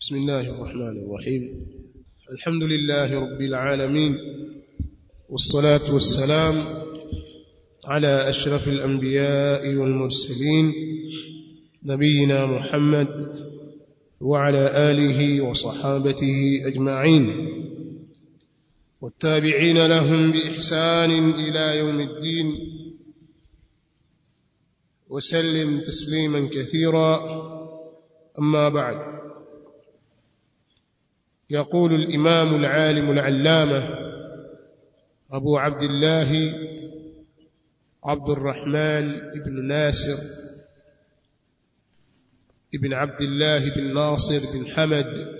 بسم الله الرحمن الرحيم الحمد لله رب العالمين والصلاة والسلام على أشرف الأنبياء والمرسلين نبينا محمد وعلى آله وصحابته أجمعين والتابعين لهم بإحسان إلى يوم الدين وسلم تسليما كثيرا أما بعد يقول الإمام العالم العلامة أبو عبد الله عبد الرحمن بن ناصر ابن عبد الله بن ناصر بن حمد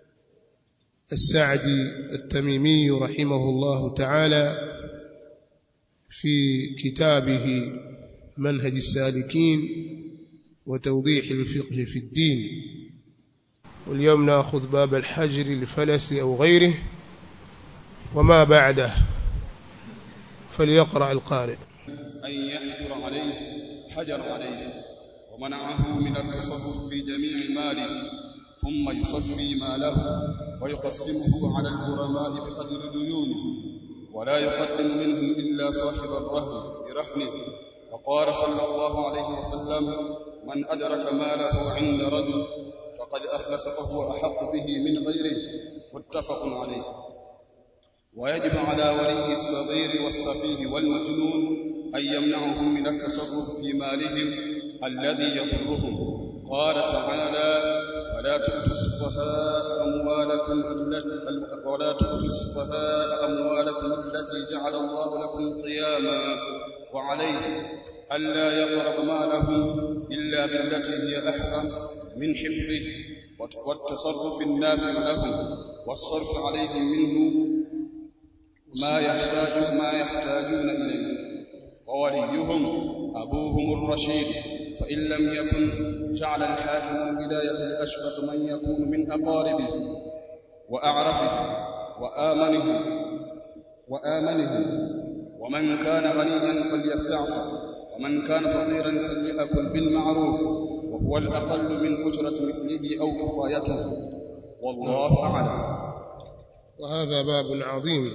السعدي التميمي رحمه الله تعالى في كتابه منهج السالكين وتوضيح الفقه في الدين واليوم ناخذ باب الحجر الفلس أو غيره وما بعده فليقرأ القارئ أن يحجر عليه حجر عليه ومنعه من التصرف في جميع ماله ثم يصفي ماله ويقسمه على الغرماء بقدر ديونه ولا يقدم منهم إلا صاحب الرهن برهنه وقال صلى الله عليه وسلم من أدرك ماله عند رجل فقد أفلس فهو أحق به من غيره متفق عليه ويجب على ولي الصغير والسفيه والمجنون أن يمنعهم من التصرف في مالهم الذي يضرهم قال تعالى ولا تؤتوا السفهاء أموالكم ولا تؤتوا السفهاء أموالكم التي جعل الله لكم قياما وعليه ألا يقرب مالهم إلا بالتي هي أحسن من حفظه والتصرف النافع لهم والصرف عليهم منه ما يحتاج ما يحتاجون إليه ووليهم أبوهم الرشيد فإن لم يكن جعل الحاكم الولاية لأشفق من يكون من أقاربه وأعرفه وآمنه وآمنه ومن كان غنيا فليستعفف ومن كان فقيرا فليأكل بالمعروف وهو الأقل من أجرة مثله أو كفايته والله أعلم وهذا باب عظيم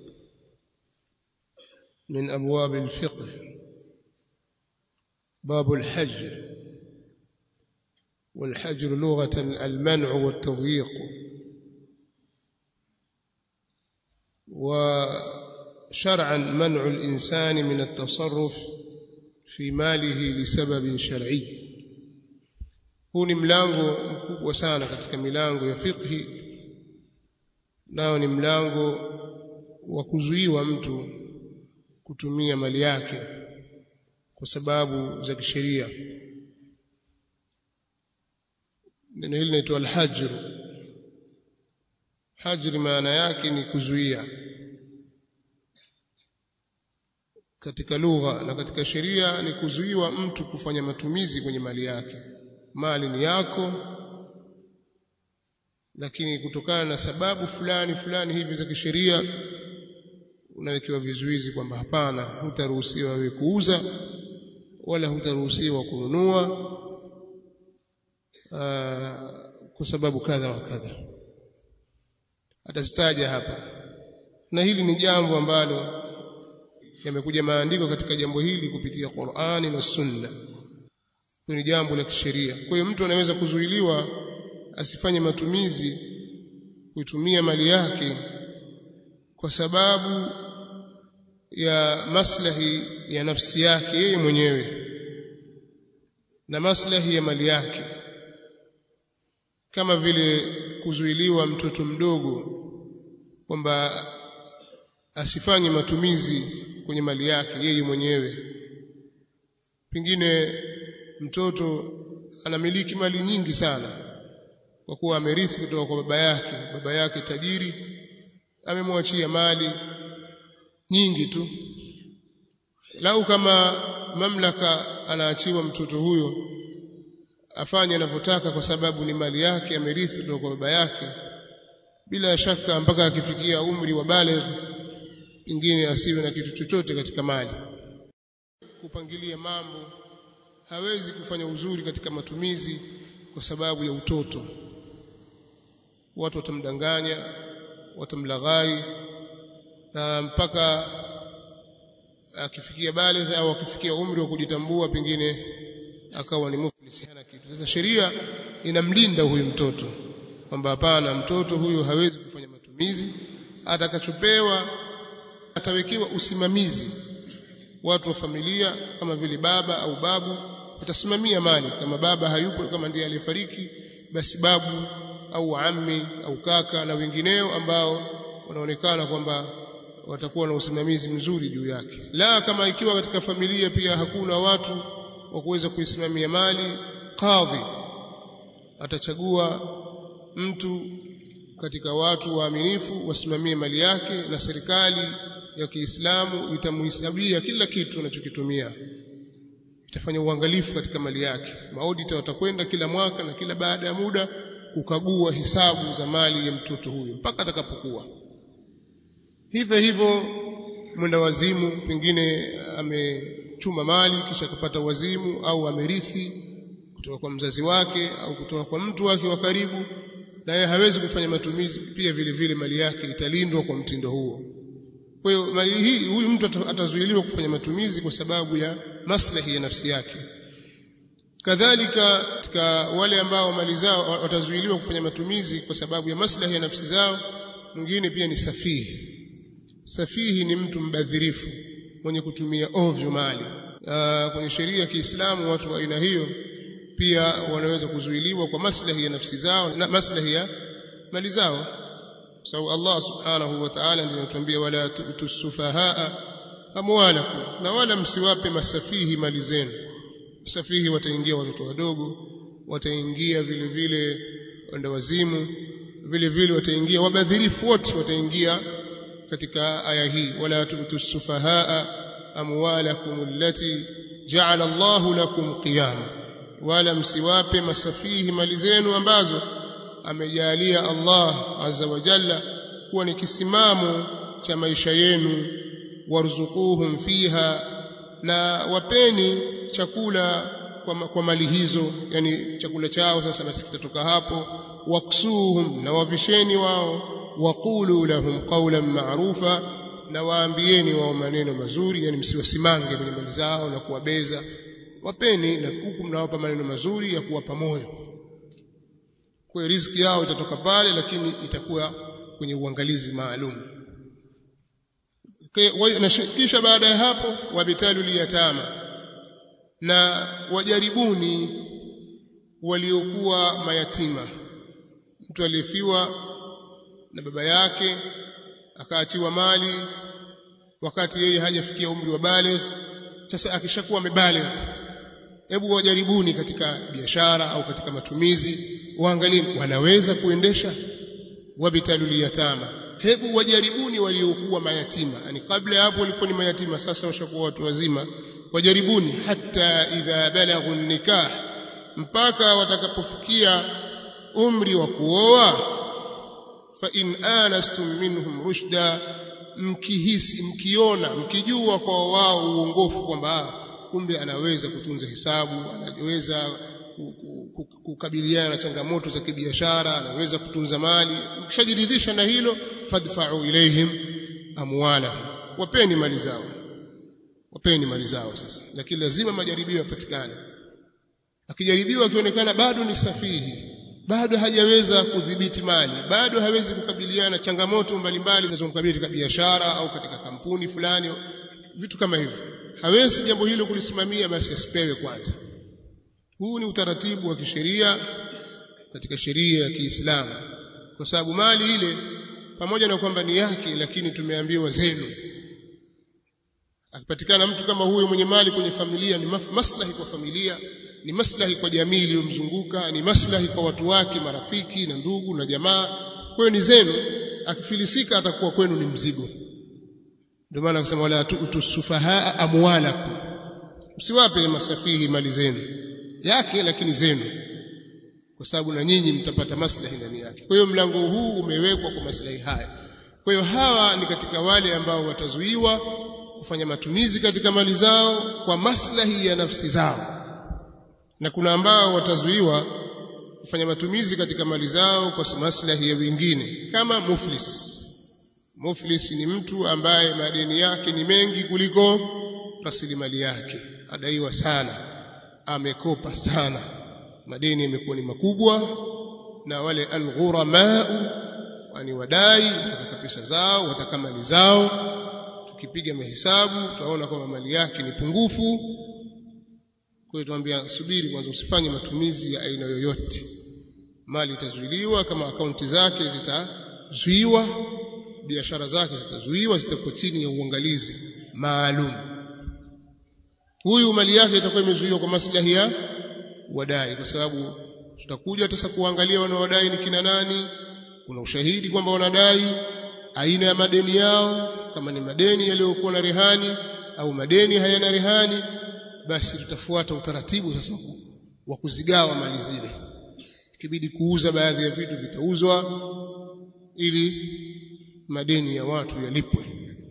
من أبواب الفقه باب الحجر والحجر لغة المنع والتضييق وشرعا منع الإنسان من التصرف في ماله لسبب شرعي huu ni mlango mkubwa sana katika milango ya fiqhi nao ni mlango wa kuzuiwa mtu kutumia mali yake kwa sababu za kisheria neno hili linaitwa alhajr hajri maana yake ni kuzuia katika lugha na katika sheria ni kuzuiwa mtu kufanya matumizi kwenye mali yake mali ni yako lakini kutokana na sababu fulani fulani hivi za kisheria unawekewa vizuizi kwamba hapana hutaruhusiwa wewe kuuza wala hutaruhusiwa kununua kwa sababu kadha wa kadha atazitaja hapa na hili ni jambo ambalo yamekuja maandiko katika jambo hili kupitia Qur'ani na Sunna ni jambo la kisheria kwa hiyo mtu anaweza kuzuiliwa asifanye matumizi kuitumia mali yake kwa sababu ya maslahi ya nafsi yake yeye mwenyewe na maslahi ya mali yake kama vile kuzuiliwa mtoto mdogo kwamba asifanye matumizi kwenye mali yake yeye mwenyewe pengine mtoto anamiliki mali nyingi sana kwa kuwa amerithi kutoka kwa baba yake baba yake tajiri amemwachia mali nyingi tu lau kama mamlaka anaachiwa mtoto huyo afanye anavyotaka kwa sababu ni mali yake amerithi kutoka kwa baba yake bila shaka mpaka akifikia umri wa baligh pengine asiwe na kitu chochote katika mali kupangilia mambo hawezi kufanya uzuri katika matumizi kwa sababu ya utoto watu watamdanganya watamlaghai na mpaka akifikia baligh au akifikia umri wa kujitambua pengine akawa ni muflis hana kitu sasa sheria inamlinda huyu mtoto kwamba hapana mtoto huyu hawezi kufanya matumizi atakachopewa atawekewa usimamizi watu wa familia kama vile baba au babu watasimamia mali kama baba hayupo kama ndiye aliyefariki basi babu au ammi au kaka na wengineo ambao wanaonekana kwamba watakuwa na usimamizi mzuri juu yake la kama ikiwa katika familia pia hakuna watu wa kuweza kuisimamia mali kadhi atachagua mtu katika watu waaminifu wasimamie mali yake na serikali ya Kiislamu itamhesabia kila kitu anachokitumia itafanya uangalifu katika mali yake maudita watakwenda kila mwaka na kila baada ya muda kukagua hisabu za mali ya mtoto huyo mpaka atakapokuwa hivyo hivyo mwenda wazimu pengine amechuma mali kisha akapata wazimu au amerithi kutoka kwa mzazi wake au kutoka kwa mtu wake wa karibu naye hawezi kufanya matumizi pia vile vile mali yake italindwa kwa mtindo huo kwa hiyo mali hii huyu mtu atazuiliwa kufanya matumizi kwa sababu ya maslahi ya nafsi yake kadhalika katika wale ambao mali zao watazuiliwa kufanya matumizi kwa sababu ya maslahi ya nafsi zao mwingine pia ni safihi safihi ni mtu mbadhirifu mwenye kutumia ovyo mali Aa, kwenye sheria ya Kiislamu watu wa aina hiyo pia wanaweza kuzuiliwa kwa maslahi ya nafsi zao na maslahi ya mali zao sababu Allah subhanahu wa ta'ala ndiye anatuambia wala tu'tu sufahaa amwalakum na wala msiwape masafihi mali zenu masafihi wataingia watoto wadogo wataingia vile vile wenda wazimu vile vile wataingia wabadhirifu wote wataingia katika aya hii wala tu'tu sufahaa amwalakum allati ja'ala Allahu lakum qiyama wala msiwape masafihi mali zenu ambazo amejalia Allah azza wa jalla kuwa ni kisimamo cha maisha yenu warzuquhum fiha na wapeni chakula kwa, kwa mali hizo yani chakula chao sasa basi kitatoka hapo waksuhum na wavisheni wao waqulu lahum qawlan ma'rufa na waambieni wao maneno mazuri yani msiwasimange kwenye mali zao na kuwabeza wapeni na huku mnawapa maneno mazuri ya kuwapa moyo kwa hiyo riziki yao itatoka pale lakini itakuwa kwenye uangalizi maalum kisha baada ya hapo wabitalu liyatama na wajaribuni waliokuwa mayatima mtu aliyefiwa na baba yake akaachiwa mali wakati yeye hajafikia umri wa baligh sasa akishakuwa amebaligh hebu wajaribuni katika biashara au katika matumizi waangalie wanaweza kuendesha wabitalu yatama hebu wajaribuni waliokuwa mayatima yani kabla hapo walikuwa ni mayatima sasa washakuwa watu wazima wajaribuni hata idha balaghu nikah mpaka watakapofikia umri wa kuoa fa in anastum minhum rushda mkihisi mkiona mkijua kwa wao uongofu kwamba kumbe anaweza kutunza hisabu anaweza kukabiliana na changamoto za kibiashara anaweza kutunza mali mkishajiridhisha na hilo fadfa'u ilaihim amwala wapeni mali zao wapeni mali zao sasa lakini lazima majaribio yapatikane akijaribiwa akionekana bado ni safihi bado hajaweza kudhibiti mali bado hawezi kukabiliana na changamoto mbalimbali zinazomkabili katika biashara au katika kampuni fulani vitu kama hivyo hawezi jambo hilo kulisimamia basi asipewe kwanza huu ni utaratibu wa kisheria katika sheria ya Kiislamu kwa sababu mali ile pamoja na kwamba ni yake lakini tumeambiwa zenu akipatikana mtu kama huyo mwenye mali kwenye familia ni maslahi kwa familia ni maslahi kwa jamii iliyomzunguka ni maslahi kwa watu wake marafiki na ndugu na jamaa kwa hiyo ni zenu akifilisika atakuwa kwenu ni mzigo ndio maana akasema wala tusufahaa amwalakum msiwape masafihi mali zenu yake lakini zenu kwa sababu na nyinyi mtapata maslahi ndani yake kwa hiyo mlango huu umewekwa kwa maslahi haya kwa hiyo hawa ni katika wale ambao watazuiwa kufanya matumizi katika mali zao kwa maslahi ya nafsi zao na kuna ambao watazuiwa kufanya matumizi katika mali zao kwa maslahi ya wengine kama muflis muflis ni mtu ambaye madeni yake ni mengi kuliko rasilimali yake adaiwa sana amekopa sana madeni yamekuwa ni makubwa na wale alghuramau wani wadai wataka pesa zao wataka mali zao tukipiga mahesabu tutaona kwamba mali yake ni pungufu kwa hiyo tuambia subiri kwanza usifanye matumizi ya aina yoyote mali itazuiliwa kama akaunti zake zitazuiwa biashara zake zitazuiwa zitakuwa chini ya uangalizi maalum huyu mali yake itakuwa imezuiwa kwa maslahi ya wadai kwa sababu tutakuja sasa kuangalia wanaodai ni kina nani kuna ushahidi kwamba wanadai aina ya madeni yao kama ni madeni yaliyokuwa na rehani au madeni hayana rehani basi tutafuata utaratibu sasa wa kuzigawa mali zile ikibidi kuuza baadhi ya vitu vitauzwa ili madeni ya watu yalipwe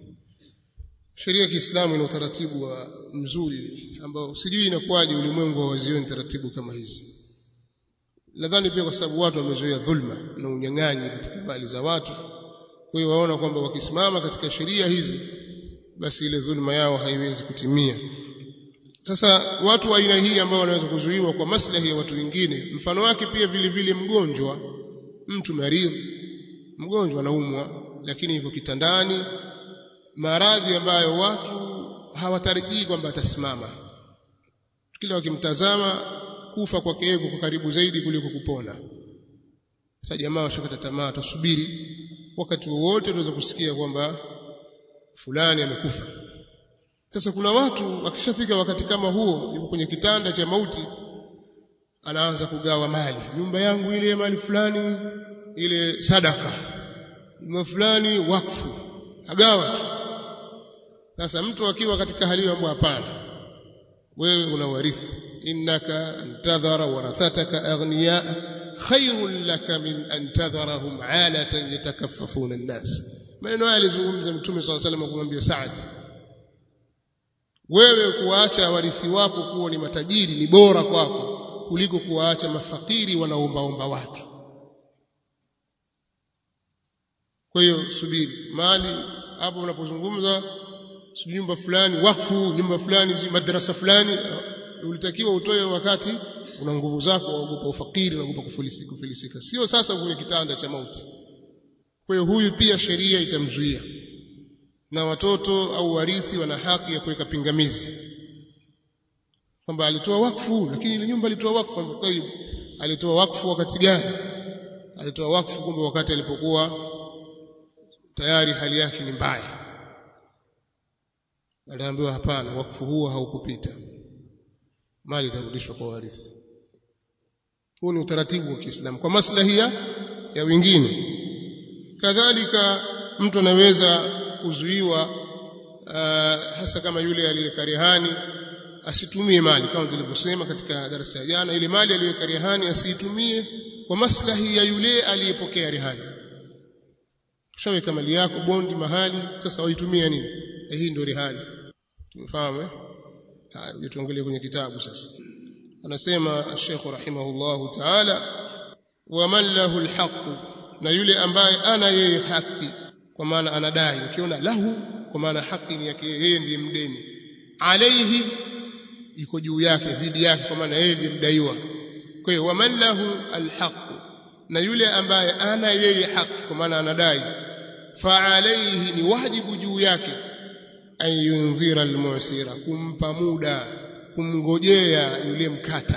sheria ya Kiislamu ina utaratibu wa mzuri ambao sijui inakuwaje ulimwengu hawazioni taratibu kama hizi nadhani pia kwa sababu watu wamezoea dhulma na unyang'anyi katika mali za watu kwa hiyo waona kwamba wakisimama katika sheria hizi basi ile dhulma yao haiwezi kutimia sasa watu wa aina hii ambao wanaweza kuzuiwa kwa maslahi ya watu wengine mfano wake pia vile vile mgonjwa mtu maridhi mgonjwa anaumwa lakini yuko kitandani maradhi ambayo watu hawatarajii kwamba atasimama kila wakimtazama kufa kwake yeye kwa karibu zaidi kuliko kupona sasa jamaa washakata tamaa tusubiri wakati wowote tunaweza kusikia kwamba fulani amekufa sasa kuna watu wakishafika wakati kama huo yuko kwenye kitanda cha mauti anaanza kugawa mali nyumba yangu ile mali fulani ile sadaka nyumba fulani wakfu agawa tu sasa mtu akiwa katika hali ambayo hapana wewe unawarithi innaka antadhara warathataka aghniya khairun laka min an tadharahum alatan yatakaffafuna an-nas maneno haya alizungumza mtume swalla salam kumwambia Saad wewe kuwaacha warithi wako kuwa ni matajiri ni bora kwako kuliko kuwaacha mafakiri wanaombaomba watu kwa hiyo subiri mali hapo unapozungumza nyumba fulani wakfu nyumba fulani madrasa fulani ulitakiwa utoe wakati una nguvu zako waogopa ufakiri unaogopa kufilisika kufilisika sio sasa kwenye kitanda cha mauti kwa hiyo huyu pia sheria itamzuia na watoto au warithi wana haki ya kuweka pingamizi kwamba alitoa wakfu lakini ile nyumba alitoa wakfu kwamba tayib alitoa wakfu wakati gani alitoa wakfu kumbe wakati alipokuwa tayari hali yake ni mbaya aliambiwa hapana wakfu huo haukupita mali itarudishwa kwa warithi huu ni utaratibu wa Kiislamu kwa maslahi ya wengine kadhalika mtu anaweza kuzuiwa uh, hasa kama yule aliyekarihani asitumie mali kama tulivyosema katika darasa ya jana ile mali aliyokarihani asiitumie kwa maslahi ya yule aliyepokea rehani ushaweka mali yako bondi mahali sasa waitumia nini eh, hii ndio rehani tumefahamu eh haya tuangalie kwenye kitabu sasa anasema Sheikh rahimahullahu ta'ala wa man lahu alhaq na yule ambaye ana yeye haki kwa maana anadai ukiona lahu kwa maana haki ni yake yeye ndiye mdeni alaihi iko juu yake dhidi yake kwa maana yeye ndiye mdaiwa kwa hiyo wa man lahu alhaq na yule ambaye ana yeye haki kwa maana anadai fa alaihi ni wajibu juu yake an yundhira almusira kumpa muda kumngojea yule mkata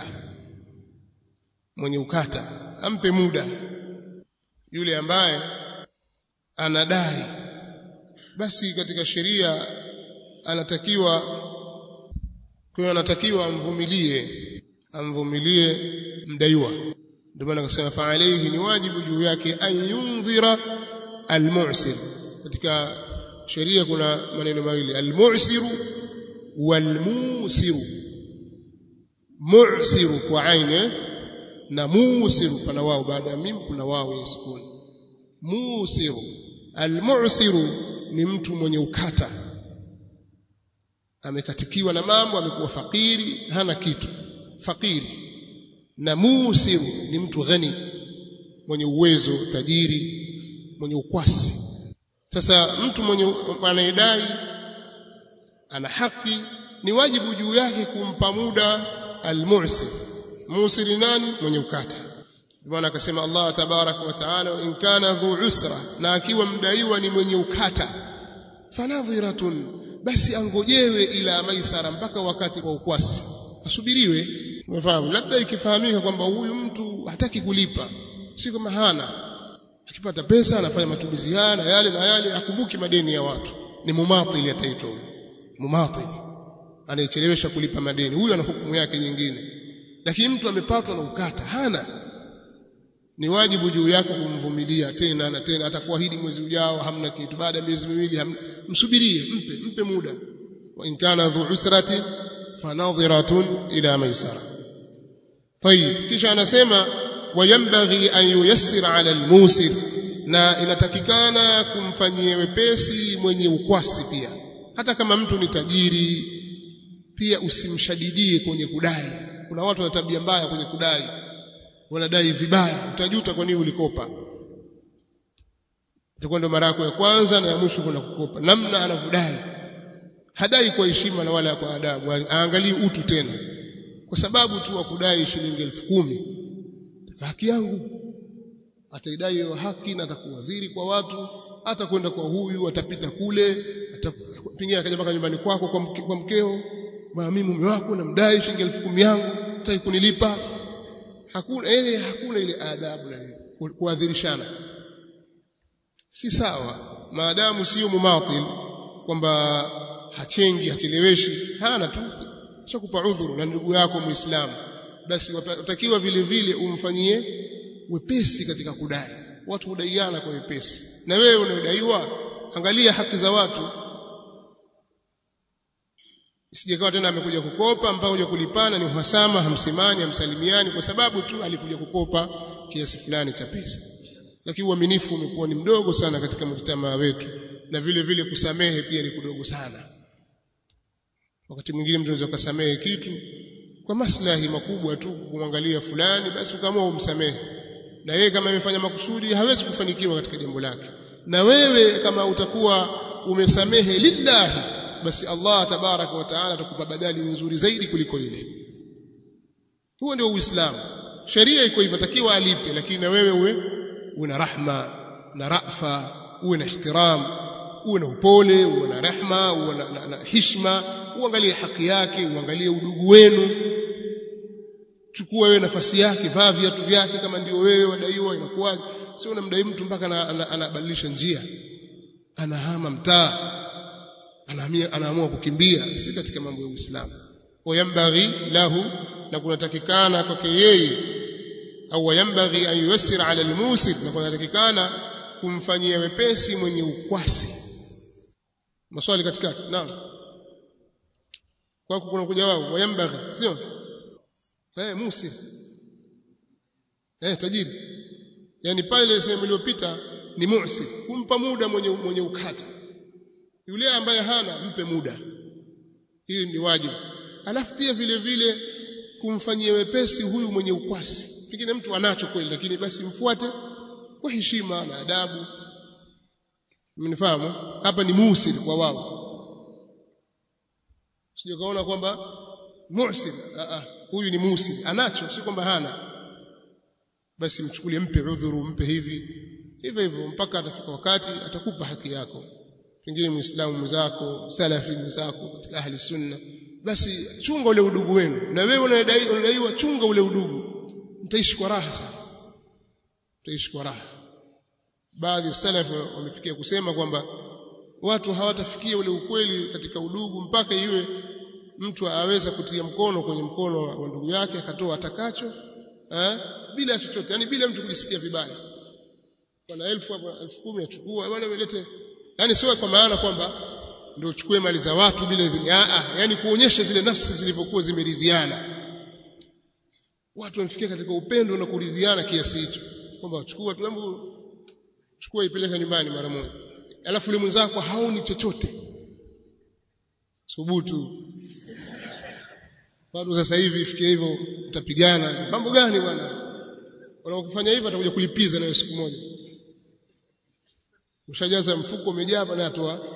mwenye ukata ampe muda yule ambaye anadai basi katika sheria anatakiwa kwa anatakiwa amvumilie amvumilie mdaiwa ndio maana akasema fa alayhi ni wajibu juu yake an yundhira almu'sir katika sheria kuna maneno mawili almu'siru walmusiru mu'siru kwa aine na musiru pana wao baada ya mim kuna wao yenye sukuni musiru almu'siru ni mtu mwenye ukata amekatikiwa na mambo amekuwa fakiri hana kitu fakiri na musiru ni mtu ghani mwenye uwezo tajiri mwenye ukwasi sasa mtu mwenye anayedai ana haki ni wajibu juu yake kumpa muda almusir musiri nani mwenye ukata bwana akasema Allah tabaraka wa taala in kana dhu usra na akiwa mdaiwa ni mwenye ukata fanadhiratun basi angojewe ila maisara mpaka wakati wa ukwasi asubiriwe umefahamu labda ikifahamika kwamba huyu mtu hataki kulipa si kama hana akipata pesa anafanya matumizi haya na yale na yale akumbuki madeni ya watu ni mumatili ataitwa huyo mumatili anayechelewesha kulipa madeni huyo ana hukumu yake nyingine lakini mtu amepatwa na ukata hana ni wajibu juu yako kumvumilia tena na tena atakuahidi mwezi ujao hamna kitu baada ya miezi miwili msubirie mpe mpe muda wa in kana dhu usrati fanadhiratun ila maisara طيب kisha anasema wayambaghi an yuyassir ala almusir na inatakikana kumfanyia wepesi mwenye ukwasi pia hata kama mtu ni tajiri pia usimshadidie kwenye kudai kuna watu wana tabia mbaya kwenye kudai wanadai vibaya utajuta kwa nini ulikopa itakuwa ndo mara yako ya kwanza na ya mwisho kwenda kukopa namna anavyodai hadai kwa heshima na wala kwa adabu aangalie utu tena kwa sababu tu wa kudai shilingi elfu kumi haki yangu ataidai hiyo haki na atakuadhiri kwa watu hata kwenda kwa huyu atapita kule pengine akaja mpaka nyumbani kwako kwa, mke, kwa mkeo bwana mimi mume wako namdai shilingi elfu kumi yangu hataki kunilipa hakuna ile hakuna ile adabu na kuadhirishana si sawa maadamu sio mumatil kwamba hachengi hacheleweshi hana tu shakupa udhuru na ndugu yako muislamu basi utakiwa vile vile umfanyie wepesi katika kudai watu hudaiana kwa wepesi na wewe unadaiwa angalia haki za watu isijekawa tena amekuja kukopa mpaka kuja kulipana ni uhasama hamsemani hamsalimiani kwa sababu tu alikuja kukopa kiasi fulani cha pesa lakini uaminifu umekuwa ni mdogo sana katika mjitamaa wetu na vile vile kusamehe pia ni kudogo sana wakati mwingine mtu anaweza kusamehe kitu kwa maslahi makubwa tu kumwangalia fulani basi ukaamua umsamehe na yeye kama amefanya makusudi hawezi kufanikiwa katika jambo lake na wewe kama utakuwa umesamehe lillahi basi Allah tabaraka wa taala atakupa badali nzuri zaidi kuliko ile huo ndio uislamu sheria iko hivyo takiwa alipe lakini na wewe uwe una rahma na rafa uwe na ihtiram uwe na upole uwe na rehma uwe na, na, na hishma uangalie haki yake uangalie udugu wenu chukua wewe nafasi yake vaa viatu vyake kama ndio wewe wadaiwa inakuwaje sio unamdai mtu mpaka anabadilisha njia anahama mtaa anahamia anaamua kukimbia si katika mambo ya Uislamu wayambaghi lahu na kunatakikana kwake yeye au wayambaghi an yuyassir ala almusir na kunatakikana kumfanyia wepesi mwenye ukwasi maswali katikati naam kwako kuna kuja wao wayambaghi sio eh musir eh tajiri yani pale sehemu iliyopita ni mu'sir kumpa muda mwenye mwenye ukata yule ambaye hana mpe muda hii ni wajibu alafu pia vile vile kumfanyia wepesi huyu mwenye ukwasi pengine mtu anacho kweli lakini basi mfuate kwa heshima na adabu mnifahamu hapa ni musir kwa wao sio kaona kwamba muhsin a huyu ni musir anacho si kwamba hana basi mchukulie mpe udhuru mpe hivi hivyo hivyo mpaka atafika wakati atakupa haki yako pengine muislamu mwenzako salafi mwenzako katika ahli sunna basi chunga ule udugu wenu na wewe unadai unadaiwa chunga ule udugu mtaishi kwa raha sana mtaishi kwa raha baadhi ya salafi wamefikia kusema kwamba watu hawatafikia ule ukweli katika udugu mpaka iwe mtu aweza kutia mkono kwenye mkono wa ndugu yake akatoa atakacho eh, bila chochote yani bila mtu kujisikia vibaya bwana elfu hapo elfu kumi achukua bwana welete yani sio kwa maana kwamba ndio uchukue mali za watu bila idhini a yani kuonyesha zile nafsi zilivyokuwa zimeridhiana watu wamefikia katika upendo na kuridhiana kiasi hicho kwamba wachukua tu hebu chukua ipeleka nyumbani mara moja alafu yule mwenzako haoni chochote subutu watu sasa hivi ifikie hivyo utapigana mambo gani bwana wanakufanya hivyo atakuja kulipiza nayo siku moja ushajaza mfuko umejaa bana atoa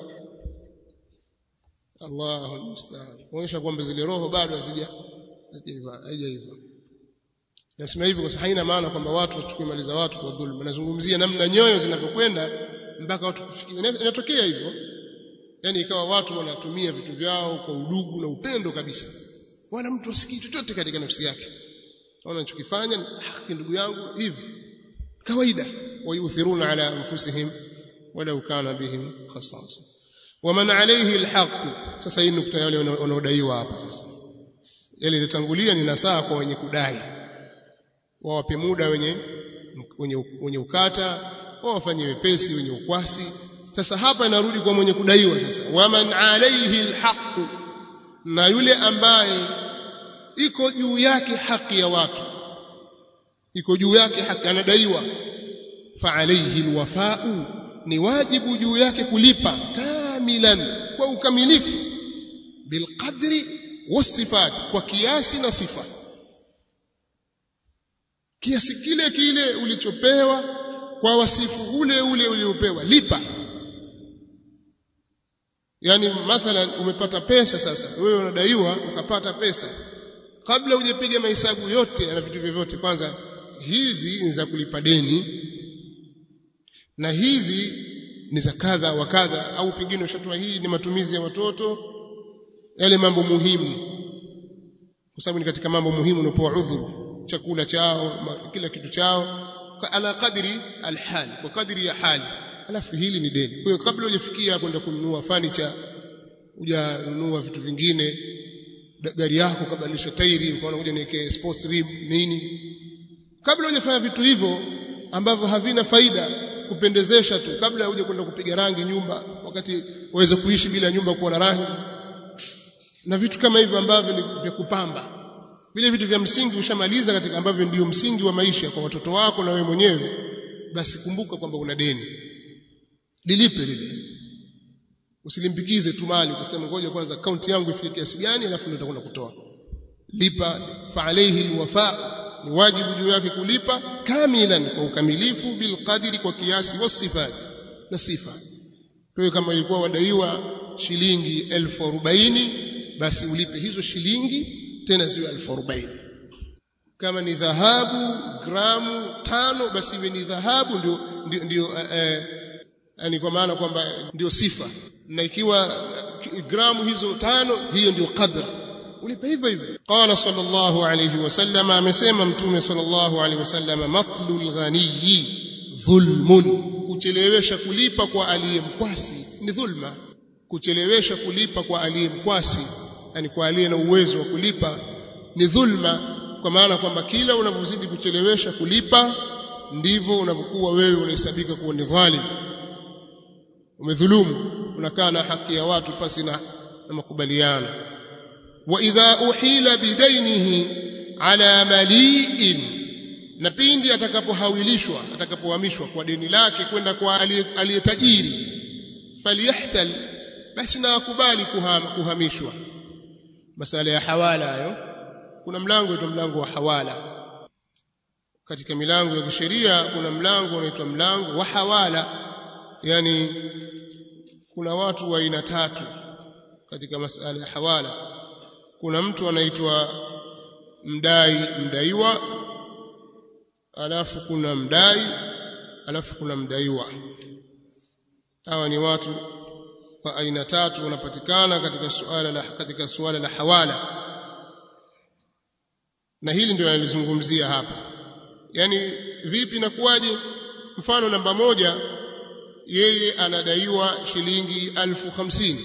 Allahu musta'an kuonyesha kwamba zile roho bado hazija haijaiva nasema hivyo kwa sababu haina maana kwamba watu wachukue mali za watu kwa dhulma nazungumzia namna nyoyo zinavyokwenda mpaka watu kufikia inatokea hivyo yani ikawa watu wanatumia vitu vyao kwa udugu na upendo kabisa wala mtu asikii chochote katika nafsi yake naona ninachokifanya haki ndugu yangu hivi kawaida wayuthiruna ala anfusihim walau kana bihim khasasa waman alayhi alhaq sasa hii nukta yale wanaodaiwa hapa sasa yale ilitangulia ni nasaha kwa wenye kudai wawape muda wenye wenye, wenye ukata wawafanye wepesi wenye ukwasi sasa hapa inarudi kwa mwenye kudaiwa sasa waman alayhi alhaq na yule ambaye iko juu yake haki ya watu iko juu yake haki anadaiwa fa alayhi alwafa'u ni wajibu juu yake kulipa kamilan kwa ukamilifu bilqadri wasifat kwa kiasi na sifa kiasi kile kile ulichopewa kwa wasifu ule ule uliopewa lipa yani mathalan umepata pesa sasa wewe unadaiwa ukapata pesa kabla hujapiga mahesabu yote na vitu vyovyote kwanza hizi ni za kulipa deni na hizi ni za kadha wa kadha au pengine ushatoa hii ni matumizi ya watoto yale mambo muhimu kwa sababu ni katika mambo muhimu unapoa udhuru chakula chao kila kitu chao ala kadri alhal kwa kadri ya hali alafu hili ni deni kwa hiyo kabla hujafikia kwenda kununua furniture hujanunua vitu vingine gari yako kabadilisha tairi ukaona kuja niweke sports rim nini kabla hujafanya vitu hivyo ambavyo havina faida kupendezesha tu kabla huje kwenda kupiga rangi nyumba wakati waweze kuishi bila nyumba kuwa na rangi na vitu kama hivyo ambavyo ni vya kupamba vile vitu vya msingi ushamaliza katika ambavyo ndio msingi wa maisha kwa watoto wako na wewe mwenyewe basi kumbuka kwamba una deni lilipe lile usilimpikize tu mali kusema ngoja kwanza akaunti yangu ifike kiasi gani alafu ndio nitakwenda kutoa lipa fa alayhi alwafa ni wajibu juu yake kulipa kamilan kwa ukamilifu bilqadri kwa kiasi wasifat na sifa kwa hiyo kama ilikuwa wadaiwa shilingi elfu arobaini basi ulipe hizo shilingi tena ziwe elfu arobaini kama ni dhahabu gramu tano basi iwe ni dhahabu ndio ndio, ndio eh, yani kwa maana kwamba ndio sifa na ikiwa gramu hizo tano hiyo ndio qadr ulipe hivyo hivyo qala sallallahu alayhi wasallam amesema mtume sallallahu alayhi wasallam matlul ghaniyi dhulmun kuchelewesha kulipa kwa aliyemkwasi ni dhulma kuchelewesha kulipa kwa aliyemkwasi yani kwa aliye na uwezo wa kulipa ni dhulma kwa maana kwamba kila unavyozidi kuchelewesha kulipa ndivyo unavyokuwa wewe unahesabika kuwa ni dhalim umedhulumu unakaa na haki ya watu pasi na, na makubaliano wa idha uhila bidainihi ala mali'in na pindi atakapohawilishwa atakapohamishwa kwa deni lake kwenda kwa aliyetajiri falyahtal basi na akubali kuhama, kuhamishwa masala ya hawala hayo kuna mlango unaitwa mlango wa hawala katika milango ya kisheria kuna mlango unaitwa mlango wa hawala yani kuna watu wa aina tatu katika masala ya hawala kuna mtu anaitwa mdai mdaiwa alafu kuna mdai alafu kuna mdaiwa hawa ni watu wa aina tatu wanapatikana katika suala la katika suala la hawala na hili ndio nalizungumzia hapa yani vipi na kuwaje mfano namba moja yeye anadaiwa shilingi alfu hamsini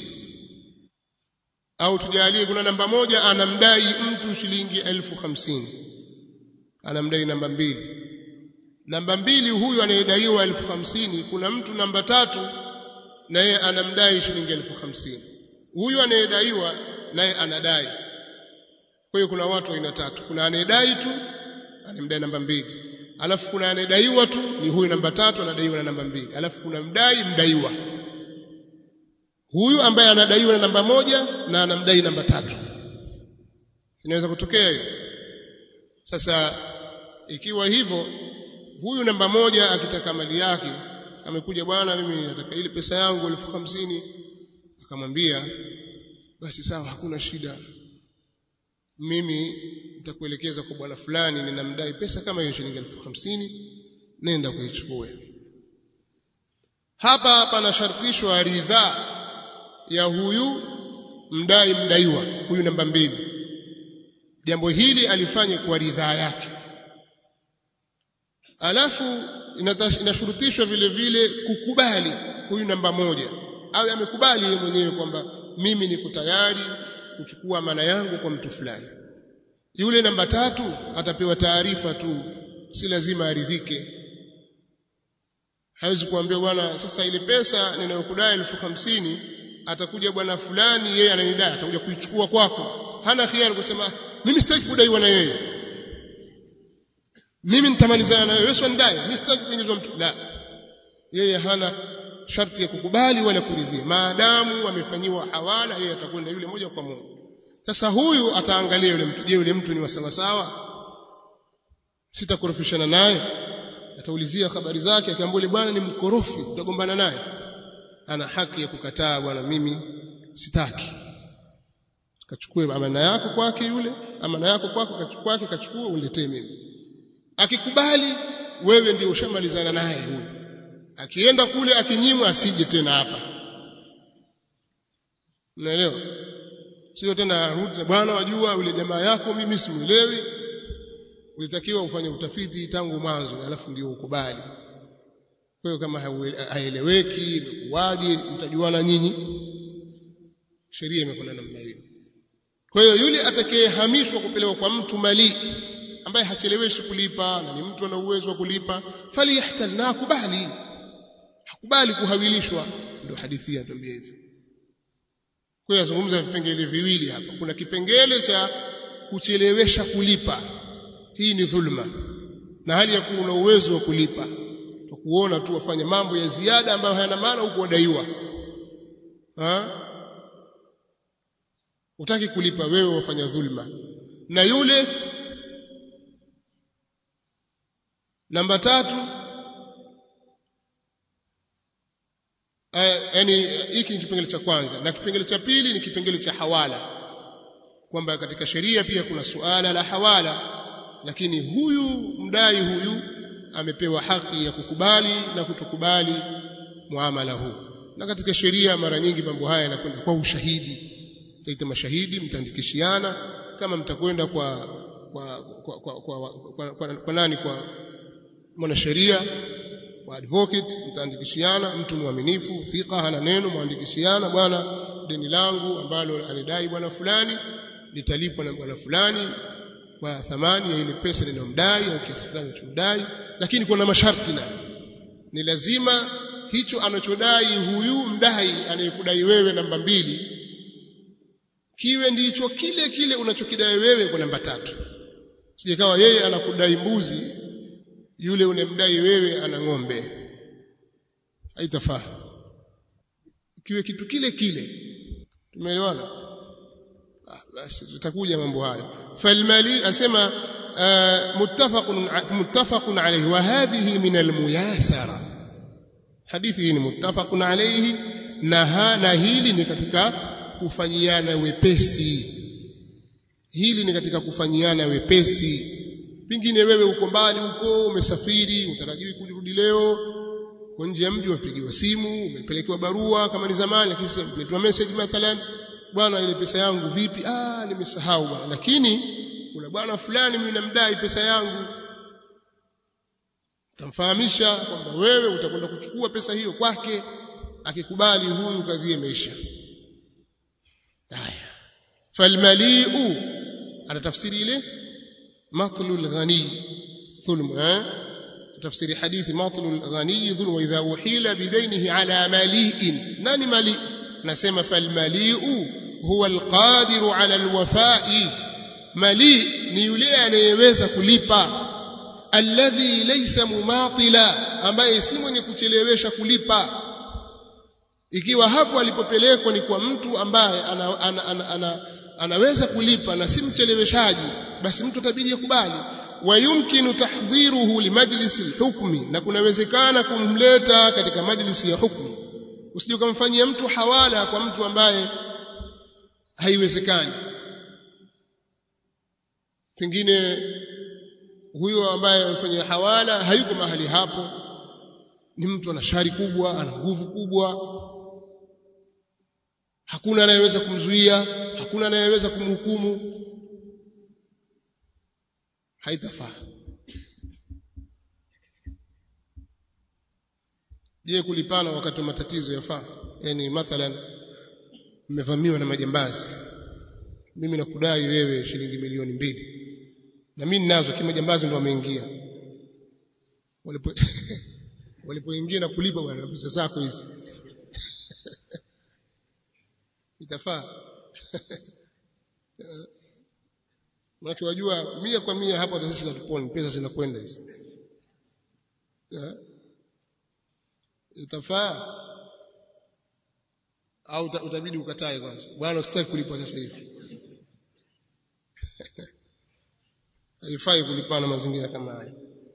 au tujalie kuna namba moja anamdai mtu shilingi elfu hamsini anamdai namba mbili namba mbili huyu anayedaiwa elfu hamsini kuna mtu namba tatu naye anamdai shilingi elfu hamsini huyu anayedaiwa naye anadai kwa hiyo kuna watu aina tatu kuna anayedai tu anamdai namba mbili alafu kuna anayedaiwa tu ni huyu namba tatu anadaiwa na namba mbili alafu kuna mdai mdaiwa huyu ambaye anadaiwa na namba moja na anamdai namba tatu inaweza kutokea hiyo sasa ikiwa hivyo huyu namba moja akitaka mali yake amekuja bwana mimi nataka ile pesa yangu elfu hamsini akamwambia basi sawa hakuna shida mimi nitakuelekeza kwa bwana fulani ninamdai pesa kama hiyo shilingi elfu hamsini nenda kuichukue hapa panashartishwa ridhaa ya huyu mdai mdaiwa huyu namba mbili jambo hili alifanye kwa ridhaa yake alafu inashurutishwa vile vile kukubali huyu namba moja awe amekubali yeye mwenyewe kwamba mimi niko tayari kuchukua amana yangu kwa mtu fulani yule namba tatu atapewa taarifa tu si lazima aridhike hawezi kuambia bwana sasa ile pesa ninayokudai elfu hamsini atakuja bwana fulani yeye ananidai atakuja kuichukua kwako hana khiari kusema mimi sitaki kudaiwa na yeye mimi nitamalizana na wewe sio nidai mimi sitaki kuingizwa mtu la yeye hana sharti ya kukubali wala kuridhia maadamu amefanyiwa hawala yeye atakwenda yule moja kwa moja sasa huyu ataangalia yule mtu je yule mtu ni wa sawa sawa sitakorofishana naye ataulizia habari zake akiambia yule bwana ni mkorofi utagombana naye ana haki ya kukataa bwana mimi sitaki kachukue amana yako kwake yule amana yako kwako kwake kachukua uniletee mimi akikubali wewe ndio ushamalizana naye huyo akienda kule akinyimwa asije tena hapa unaelewa sio tena rudi bwana wajua yule jamaa yako mimi simuelewi ulitakiwa ufanye utafiti tangu mwanzo alafu ndio ukubali kwa hiyo kama haeleweki imekuwaje mtajuana nyinyi sheria imekwenda namna hiyo kwa hiyo yule atakayehamishwa kupelekwa kwa mtu mali ambaye hacheleweshi kulipa na ni mtu ana uwezo wa kulipa faliyahtal na akubali hakubali kuhawilishwa ndio hadithi hii inatuambia hivyo kwa hiyo azungumza vipengele viwili hapa kuna kipengele cha kuchelewesha kulipa hii ni dhulma na hali ya kuwa una uwezo wa kulipa kwa kuona tu wafanya mambo ya ziada ambayo hayana maana huko wadaiwa ha utaki kulipa wewe wafanya dhulma na yule namba tatu yani hiki ni kipengele cha kwanza na kipengele cha pili ni kipengele cha hawala kwamba katika sheria pia kuna suala la hawala lakini huyu mdai huyu amepewa haki ya kukubali na kutokubali muamala huu na katika sheria mara nyingi mambo haya yanakwenda kwa ushahidi taita mashahidi mtaandikishiana kama mtakwenda kwa kwa kwa kwa, kwa, kwa, kwa, kwa nani kwa mwanasheria wa advocate mtaandikishiana mtu mwaminifu thika hana neno mwandikishiana bwana deni langu ambalo anidai bwana fulani litalipwa na bwana fulani kwa thamani ya ile pesa ninayomdai au kiasi fulani ninachomdai lakini kuna masharti na ni lazima hicho anachodai huyu mdai anayekudai wewe namba mbili kiwe ndicho kile kile unachokidai wewe kwa namba tatu sijekawa yeye anakudai mbuzi yule unemdai wewe ana ng'ombe haitafaa kiwe kitu kile kile tumeelewana ah, basi tutakuja mambo hayo falmali asema muttafaqun muttafaqun alayhi wa hadhihi min almuyasara hadithi hii ni muttafaqun alayhi na na hili ni katika kufanyiana wepesi hili ni katika kufanyiana wepesi pengine wewe uko mbali huko umesafiri utarajiwi kurudi leo kwa nje ya mji umepigiwa simu umepelekewa barua kama ni zamani lakini sasa umeletwa message mathalan bwana ile pesa yangu vipi ah nimesahau bwana lakini kuna bwana fulani mimi namdai pesa yangu tamfahamisha kwamba wewe utakwenda kuchukua pesa hiyo kwake akikubali huyu kadhia imeisha haya falmaliu ana tafsiri ile matlul ghani dhulm eh tafsiri hadithi matlul ghani dhulm wa idha uhila bidainihi ala mali'in nani mali nasema falmaliu huwa alqadiru ala alwafa'i mali ni yule anayeweza kulipa alladhi laysa mumatila ambaye si mwenye kuchelewesha kulipa ikiwa hapo alipopelekwa ni kwa mtu ambaye ana, ana, ana, ana anaweza kulipa na si mcheleweshaji basi mtu atabidi akubali wayumkinu tahdhiruhu limajlisi alhukmi na kunawezekana kumleta katika majlisi ya hukmu usije ukamfanyia mtu hawala kwa mtu ambaye haiwezekani pengine huyo ambaye amefanyia hawala hayuko mahali hapo ni mtu ana shari kubwa ana nguvu kubwa hakuna anayeweza kumzuia hakuna anayeweza kumhukumu haitafaa je kulipana wakati wa matatizo yafaa yani mathalan mmevamiwa na majambazi mimi nakudai wewe shilingi milioni mbili na mimi ninazo kima jambazi ndo wameingia walipo walipoingia na kulipa bwana pesa zako hizi itafaa Maana wajua mia kwa mia hapo hata sisi hatuponi pesa zinakwenda hizi. Itafaa au utabidi ukatae kwanza. Bwana usitaki kulipa sasa hivi. Haifai kulipana mazingira kama haya.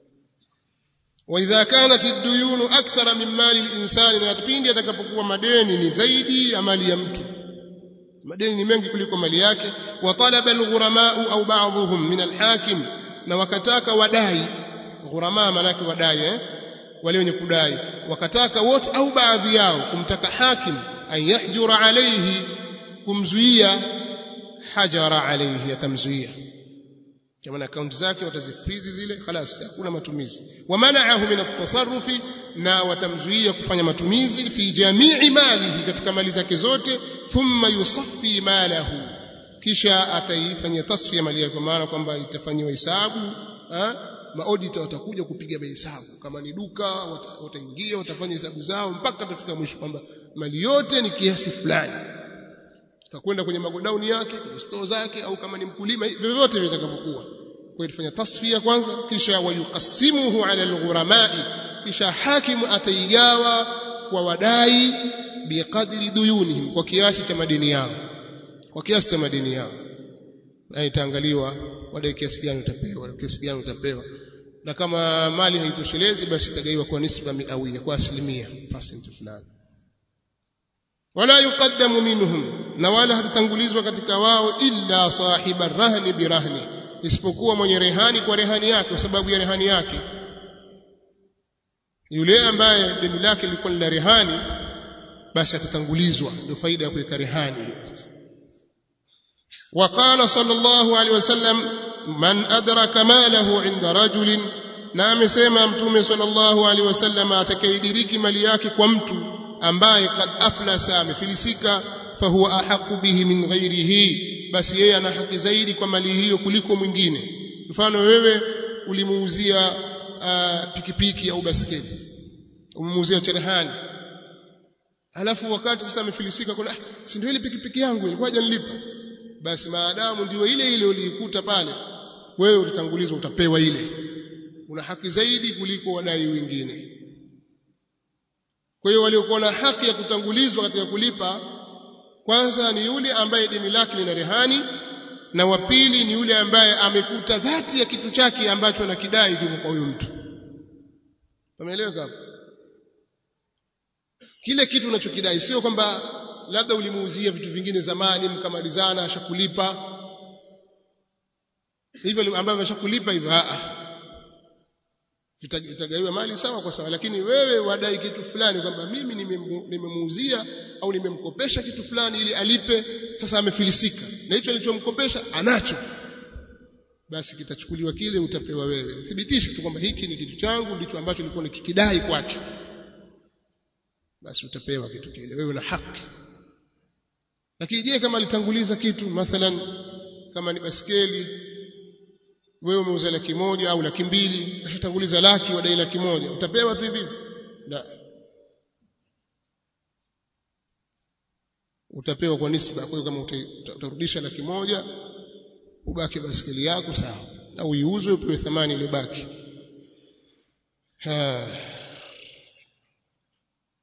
وإذا كانت الديون أكثر من مال الإنسان na kipindi atakapokuwa madeni ni zaidi ya mali ya mtu madeni ni mengi kuliko mali yake wa talaba alghuramau au ba'dhum min alhakim na wakataka wadai ghurama manake wadai eh wale wenye kudai wakataka wote au baadhi yao kumtaka hakim an yahjura alayhi kumzuia hajara alayhi atamzuia kama akaunti zake watazifrizi zile خلاص hakuna matumizi wamanaahu min at-tasarrufi na watamzuia kufanya matumizi fi jamii malihi katika mali zake zote thumma yusaffi malahu kisha ataifanyia tasfia mali yake kwa maana kwamba itafanywa hesabu maodita watakuja kupiga mahesabu kama ni duka wataingia watafanya hesabu zao mpaka tafika mwisho kwamba mali yote ni kiasi fulani utakwenda kwenye magodauni yake kwenye store zake au kama ni mkulima vyovyote vitakavyokuwa kwa itafanya tasfia kwanza kisha wayukasimuhu ala alghuramai kisha hakimu ataigawa kwa wadai biqadri duyunihim kwa kiasi cha madeni yao kwa kiasi cha madeni yao na itaangaliwa wadai kiasi gani utapewa kiasi gani utapewa na kama mali haitoshelezi basi itagaiwa kwa nisba miawia kwa asilimia percent fulani wala yuqaddamu minhum na wala hatatangulizwa katika wao illa sahiba rahni birahni isipokuwa mwenye rehani kwa rehani yake kwa sababu ya rehani yake yule ambaye deni lake lilikuwa la rehani basi atatangulizwa ndio faida ya kuweka rehani وقال صلى الله عليه وسلم من أدرك ماله عند رجل na amesema mtume sallallahu alaihi wasallam atakayediriki mali yake kwa mtu ambaye kad aflasa amefilisika fahuwa ahaqu bihi min ghairihi basi yeye ana haki zaidi kwa mali hiyo kuliko mwingine mfano wewe ulimuuzia uh, pikipiki au baskeli umemuuzia cherehani alafu wakati sasa amefilisika kuna si ndio ile pikipiki yangu ilikuwa hajanilipa basi maadamu ndio ile ile uliikuta pale wewe utatangulizwa utapewa ile una haki zaidi kuliko wadai wengine kwa hiyo waliokuwa na haki ya kutangulizwa katika kulipa kwanza ni yule ambaye deni lake lina rehani na wa pili ni yule ambaye amekuta dhati ya kitu chake ambacho anakidai kiko kwa huyo mtu umeelewa hapo kile kitu unachokidai sio kwamba labda ulimuuzia vitu vingine zamani mkamalizana ashakulipa hivyo ambavyo ameshakulipa hivyo a vitagawiwa mali sawa kwa sawa lakini wewe wadai kitu fulani kwamba mimi nimemuuzia au nimemkopesha kitu fulani ili alipe sasa amefilisika na hicho nilichomkopesha anacho basi kitachukuliwa kile utapewa wewe thibitisha tu kwamba hiki ni kitu changu ndicho ambacho nilikuwa nikikidai kwake basi utapewa kitu kile wewe una haki lakini je kama alitanguliza kitu mathalan kama ni baskeli wewe umeuza laki moja au laki mbili ashatanguliza laki wadai laki moja utapewa tu hivi la utapewa kwa nisba kwa hiyo kama utarudisha laki moja ubaki baskeli yako sawa au iuzwe upewe thamani iliyobaki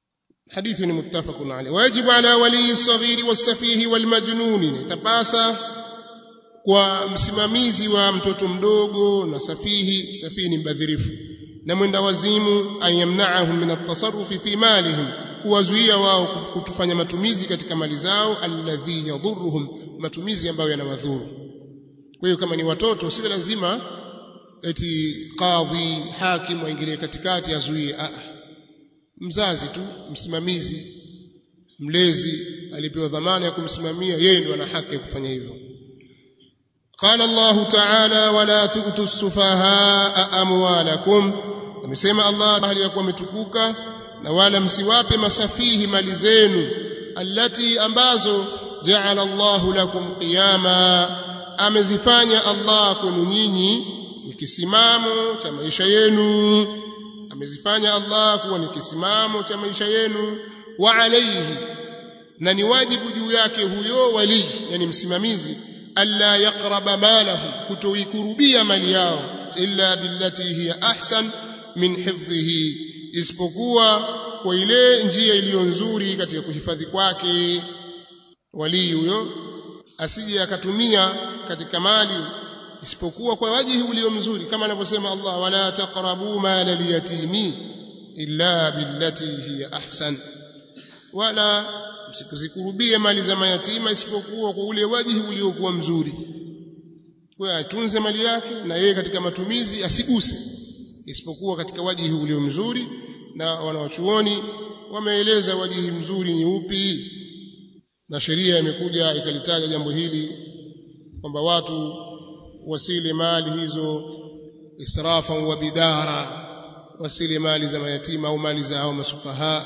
hadithi ni muttafaqun alayh wajibu ala wali saghiri wasafihi walmajnun tapasa kwa msimamizi wa mtoto mdogo na safihi safihi ni mbadhirifu na mwenda wazimu ayamna'ahum min at-tasarrufi fi malihim kuwazuia wao kutufanya matumizi katika mali zao alladhi yadhurruhum matumizi ambayo yanawadhuru kwa hiyo kama ni watoto si lazima eti kadhi hakim waingilie katikati azuie a mzazi tu msimamizi mlezi alipewa dhamana ya kumsimamia yeye ndio ana haki ya kufanya hivyo قال الله تعالى ولا تؤتوا السفهاء اموالكم amesema Allah hali ya kuwa ametukuka na wala msiwape masafihi mali zenu allati ambazo ja'ala Allah lakum qiyama amezifanya Allah kwenu nyinyi ni kisimamo cha maisha yenu amezifanya Allah kuwa ni kisimamo cha maisha yenu wa alayhi na ni wajibu juu yake huyo wali yani msimamizi alla yaqraba malahu kutoikurubia mali yao illa billati hiya ahsan min hifdhihi isipokuwa kwa ile njia iliyo nzuri katika kuhifadhi kwake wali huyo asije akatumia katika mali isipokuwa kwa wajihi ulio mzuri kama anavyosema Allah wala taqrabu mala liyatimi illa billati hiya ahsan wala msikuzikurubie mali za mayatima isipokuwa kwa ule wajihi uliokuwa mzuri kwa atunze mali yake na yeye katika matumizi asiguse isipokuwa katika wajihi ulio mzuri na wanawachuoni wameeleza wajihi mzuri ni upi na sheria imekuja ikalitaja jambo hili kwamba watu wasile mali hizo israfa wa bidara wasile mali za mayatima au mali za hao masufaha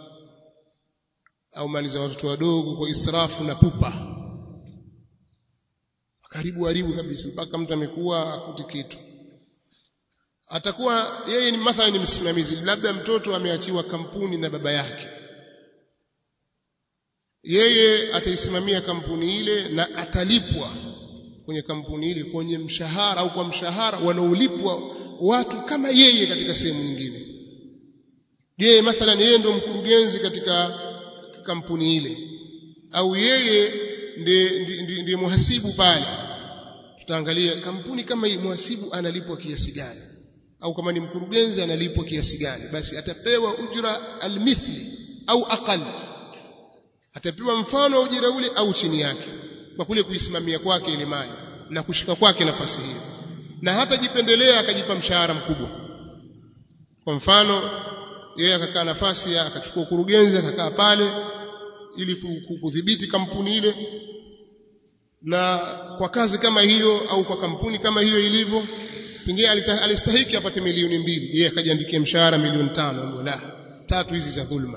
au mali za watoto wadogo kwa israfu na pupa karibu haribu kabisa mpaka mtu amekuwa akuti kitu atakuwa yeye ni mathalan ni msimamizi labda mtoto ameachiwa kampuni na baba yake yeye ataisimamia kampuni ile na atalipwa kwenye kampuni ile kwenye mshahara au kwa mshahara wanaolipwa watu kama yeye katika sehemu nyingine je mathalan yeye ndio mkurugenzi katika kampuni ile au yeye ndiye ndiye muhasibu pale tutaangalia kampuni kama hii muhasibu analipwa kiasi gani au kama ni mkurugenzi analipwa kiasi gani basi atapewa ujra almithli au aqal atapewa mfano wa ujira ule au chini yake kwa kule kuisimamia kwake ile mali na kushika kwake nafasi hiyo na hata jipendelea akajipa mshahara mkubwa kwa mfano yeye akakaa nafasi ya akachukua ukurugenzi akakaa pale ili kudhibiti kampuni ile na kwa kazi kama hiyo au kwa kampuni kama hiyo ilivyo pengine alistahiki apate milioni mbili yeye akajiandikia mshahara milioni tano la tatu hizi za dhulma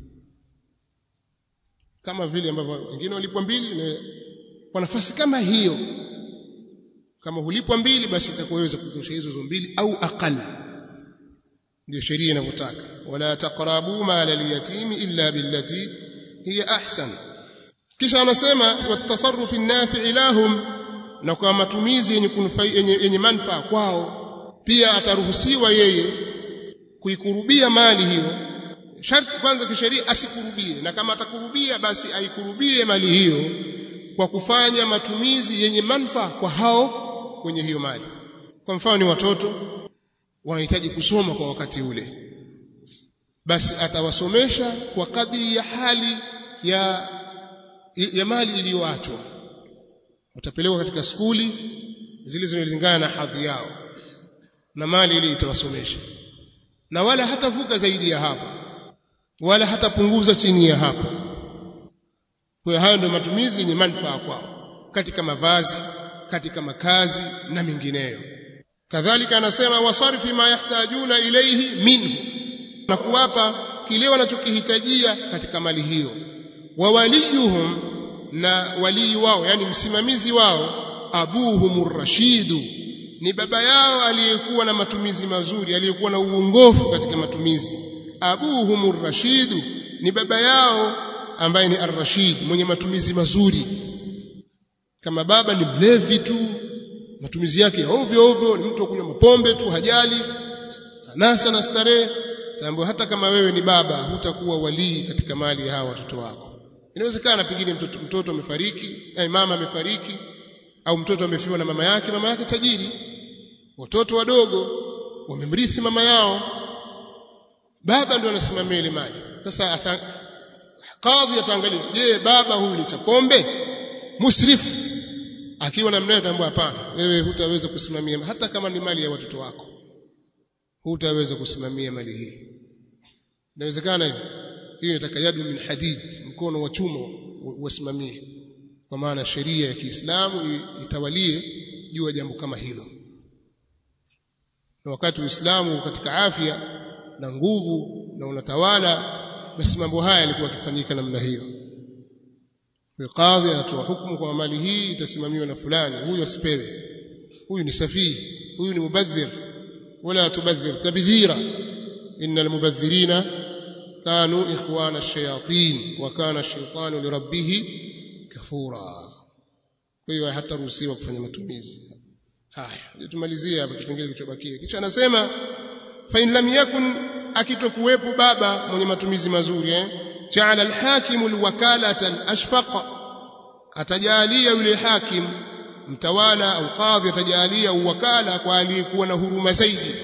kama vile ambavyo wengine walipwa mbili na kwa nafasi kama hiyo kama hulipwa mbili basi itakuweza kutosha hizo hizo mbili au aqal ndio sheria inavyotaka wala taqrabu mala al-yatimi illa billati hiya ahsan kisha anasema watasarrufi nafi'i lahum na kwa matumizi yenye yenye, yenye manufaa kwao pia ataruhusiwa yeye kuikurubia mali hiyo sharti kwanza kisheria asikurubie na kama atakurubia basi aikurubie mali hiyo kwa kufanya matumizi yenye manufaa kwa hao kwenye hiyo mali kwa mfano ni watoto wanahitaji kusoma kwa wakati ule basi atawasomesha kwa kadri ya hali ya ya mali iliyoachwa watapelekwa katika skuli zile zinazolingana na hadhi yao na mali ile itawasomesha na wala hatavuka zaidi ya hapo wala hatapunguza chini ya hapo kwa hayo ndio matumizi yenye manufaa kwao katika mavazi katika makazi na mengineyo kadhalika anasema wasarfi ma yahtajuna ilayhi minhu na kuwapa kile wanachokihitajia katika mali hiyo wa waliyuhum na walii wao yani msimamizi wao abuhumur rashidu ni baba yao aliyekuwa na matumizi mazuri aliyekuwa na uongofu katika matumizi abuhumur rashidu ni baba yao ambaye ni ar-rashid mwenye matumizi mazuri kama baba ni mlevi tu matumizi yake ya ovyo ovyo ni mtu kunywa mapombe tu hajali anasa na starehe tambua hata kama wewe ni baba hutakuwa walii katika mali ya hawa watoto wako inawezekana pengine mtoto mtoto amefariki eh, mama amefariki au mtoto amefiwa na mama yake mama yake tajiri watoto wadogo wamemrithi mama yao baba ndio anasimamia ile mali sasa ata, kadhi ataangalia je baba huyu ni cha pombe musrifu akiwa na mnaye tambua hapana wewe hutaweza kusimamia hata kama ni mali ya watoto wako hutaweza kusimamia mali hii inawezekana hiyo hiyo inataka yadu min hadid mkono wa chuma usimamie kwa maana sheria ya Kiislamu itawalie juu ya jambo kama hilo na wakati Uislamu katika afya na nguvu na unatawala basi mambo haya yalikuwa yakifanyika namna hiyo Qadhi anatoa hukumu kwa mali hii itasimamiwa na fulani huyu asipewe huyu ni safihi huyu ni mubadhir wala tubadhir tabdhira innal mubadhirina kanu ikhwana ash-shayatin wa kana ash-shaytanu li rabbih kafura kwa hiyo hataruhusiwa kufanya matumizi haya tumalizie hapa kipengele kilichobakia kisha anasema fa in lam yakun akitokuwepo baba mwenye matumizi mazuri eh ja'ala al-hakim al-wakalata al-ashfaq atajalia yule hakim mtawala au kadhi atajalia uwakala kwa aliyekuwa na huruma zaidi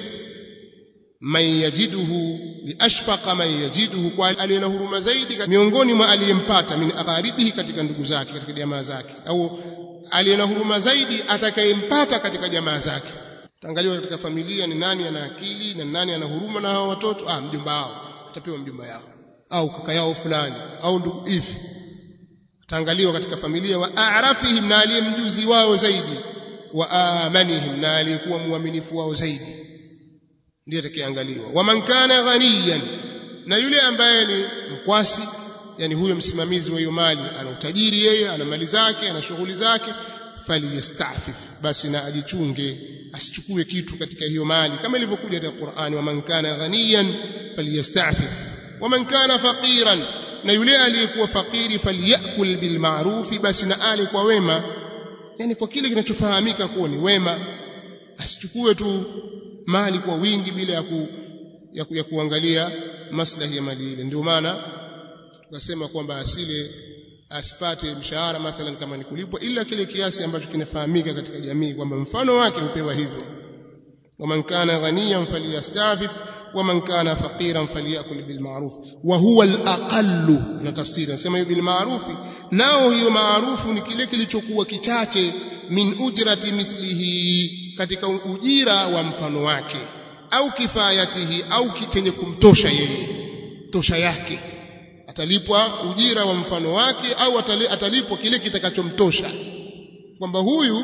man yajiduhu liashfaqa man yajiduhu kwa aliye na huruma zaidi miongoni mwa aliyempata min agharibihi katika ndugu zake katika jamaa zake au aliye na huruma zaidi atakayempata katika jamaa zake taangaliwa katika familia ni nani ana akili na nani ana huruma na hao watoto ah mjomba wao atapewa mjomba yao au kaka yao fulani au ndugu hivi taangaliwa katika familia wa a'rafihim na aliyemjuzi wao zaidi wa amanihim na aliyekuwa muaminifu wao zaidi ndiye atakayeangaliwa wa man kana ghaniyan na yule ambaye ni mkwasi yani huyo msimamizi wa hiyo mali ana utajiri yeye ana mali zake ana shughuli zake faliyastafif basi na ajichunge asichukue kitu katika hiyo mali kama ilivyokuja katika Qur'ani wa man kana ghaniyan faliyastafif wa man kana faqiran na yule aliyekuwa fakiri falyakul bil ma'ruf basi na ale kwa wema yani kwa kile kinachofahamika kuwa ni wema asichukue tu mali kwa wingi bila ya, ku, ya, ku, ya kuangalia maslahi ya mali ile ndio maana tukasema kwamba asile asipate mshahara mathalan kama ni kulipwa ila kile kiasi ambacho kinafahamika katika jamii kwamba mfano wake hupewa hivyo ومن كان غنيا فليستعفف ومن كان فقيرا فليأكل بالمعروف وهو الأقل na tafsiri nasema hiyo bil ma'ruf nao hiyo maarufu ni kile kilichokuwa kichache min ujrati mithlihi katika ujira wa mfano wake au kifayatihi au chenye kumtosha yeye tosha yake atalipwa ujira wa mfano wake au atalipwa kile kitakachomtosha kwamba huyu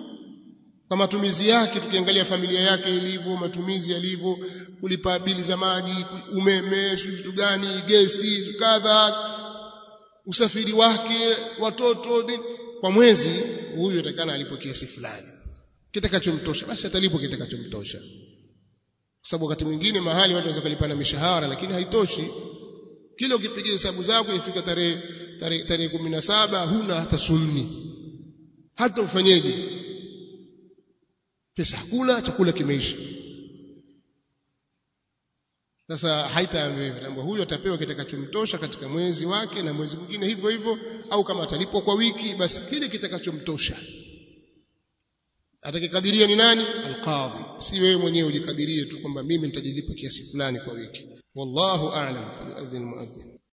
kwa matumizi yake tukiangalia familia yake ilivyo matumizi yalivyo kulipa bili za maji umeme vitu gani gesi kadha usafiri wake watoto kwa mwezi huyu atakana alipo kiasi fulani kitakachomtosha basi atalipwa kitakachomtosha kwa sababu wakati mwingine mahali watu wanaweza kulipana mishahara lakini haitoshi kila ukipiga hesabu zako ifika tarehe tarehe tarehe 17 huna hata sumni hata ufanyeje pesa hakuna chakula kimeisha sasa haitaambiwa kwamba huyu atapewa kitakachomtosha katika mwezi wake na mwezi mwingine hivyo hivyo au kama atalipwa kwa wiki basi kile kitakachomtosha atakikadiria ni nani alqadhi si wewe mwenyewe ujikadirie tu kwamba mimi nitajilipa kiasi fulani kwa wiki wallahu a'lam fa yu'adhdhin mu'adhdhin